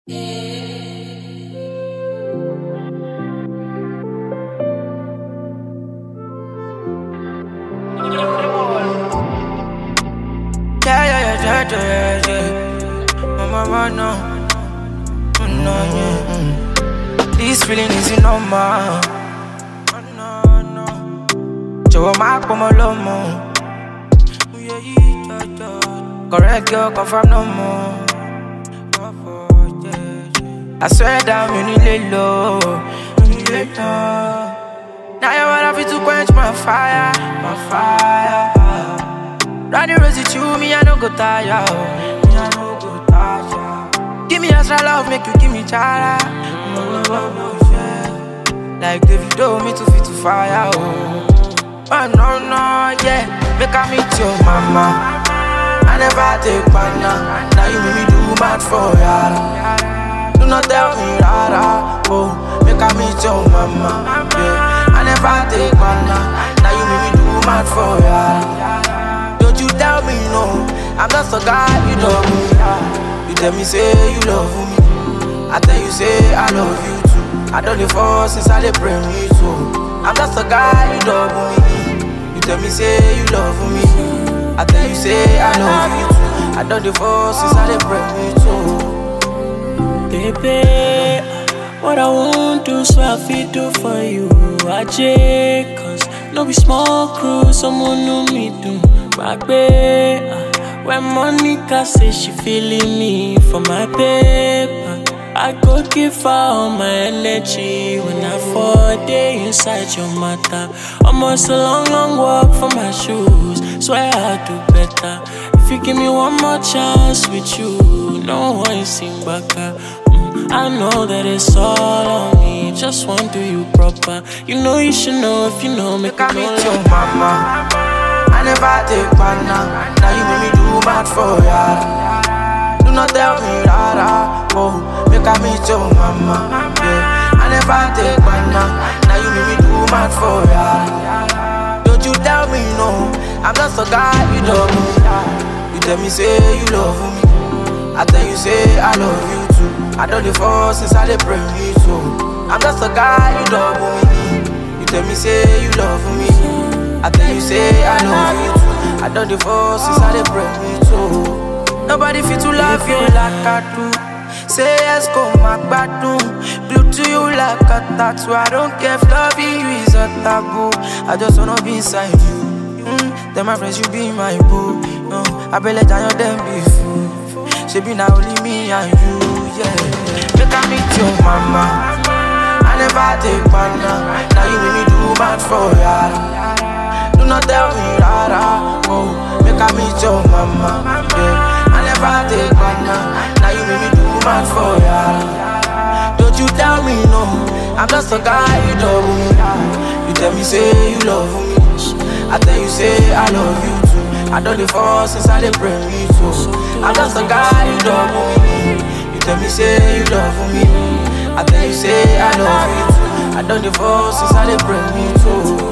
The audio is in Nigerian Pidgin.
Yeah, yeah, yeah, yeah, yeah, yeah. Mama, mama, no. Mm, No, yeah. mm. This feeling is normal. Oh, no, no. Jọ̀wọ́ má pọ̀ mọ́ lọ́mọ. Oyè yìí jọjọ. Correct girl, confirm no more. I swear down, mi ò ní lè lọ. Mi ò ní lè tán. Now you wanna fit to quench my fire, my fire. Running rose with you, me I no go tire. oh. Me I no go tire. Give me extra love, make you give me chara. Oh, oh, oh, yeah. Like Davido, me too fit to fire. Oh, oh no no yeah, make I meet your mama. I never take banana. Now you make me do mad for ya. Do not tell me rara. Oh, make I meet your mama. Yeah, I never take banana. Now you make me do mad for ya. Don't you tell me no, I'm just a guy you love me. You tell me say you love me, I tell you say I love you too. I don't live for since I dey pray me too. I'm just a guy you love me. You tell me say you love me, I tell you say I love you too. I don't live for since I dey pray me too. Baby, what I won't do, so I fit do for you. I check, cause no be small crew, someone know me do. Back when Monica say she feeling me for my paper. I go give her all my energy when I fall day inside your matter. Almost a long, long walk from my shoes. Swear I'll do better. If you give me one more chance with you, no one sing back. Mm, I know that it's all on me. Just want to do you proper. You know you should know if you know. Make Make I me meet your mama. I never take banana. Now you make me do mad for ya. Do not tell me rara. Oh, make I meet your mama. Yeah, I never take banana. Now you make me do mad for ya. Don't you tell me no. I'm just a guy you love me. You tell me say you love me. I tell you say I love you too. I don't live for since I dey pray me too. I'm just a guy you love me. You tell me say you love me. I tell you say I love you too. I don't divorce since I dey pray me too. Nobody fit to love you like I do. Say yes, go my gbadun. Blue to you like a tattoo. I don't care if loving you is a taboo. I just wanna be inside you. Mm, then my friends, you be my boo. No, I be let down your them be fool. She be now only me and you, yeah. Make I meet your mama. I never take banana. Now you make me do bad for ya. Do not tell me rara. Oh, make I meet your mama. Yeah, I never take banana. Now you make me do bad for ya. Don't you tell me no. I'm just a guy you love me. You tell me say you love me. I tell you say I love you too. I don't live for since I dey pray me too. I'm just a guy you love me. You tell me say you love me. I tell you say I love you too. I don't divorce since I dey pray me too.